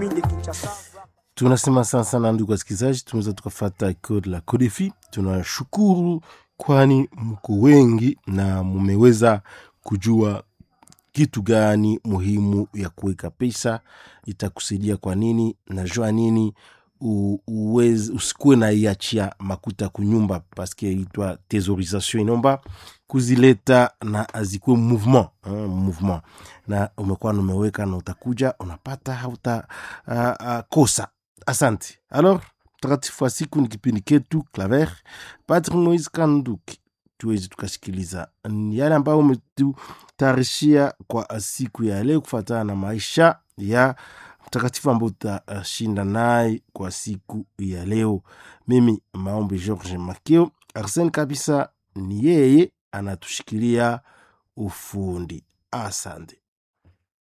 commune de Kinshasa. tunasema sana sana ndugu wasikilizaji tunaweza tukafata code la codefi tunashukuru kwani mko wengi na mumeweza kujua kitu gani muhimu ya kuweka pesa itakusaidia kwa nini najua nini u- uweze usikuwe na iachia makuta kunyumba paske itwa tesorisation inaomba kuzileta na azikuwe mouvement hein, mouvement na umekuwa numeweka na utakuja unapata hauta uh, uh, kosa asante alors mtakatifu wa siku ni kipindi ketu claver patri moise kanduki tuweze tukasikiliza Ni yale ambayo umetutayarishia kwa siku ya leo kufuatana na maisha ya mtakatifu ambao utashinda naye kwa siku ya leo mimi maombi george makeo arsen kabisa ni yeye anatushikilia ufundi asante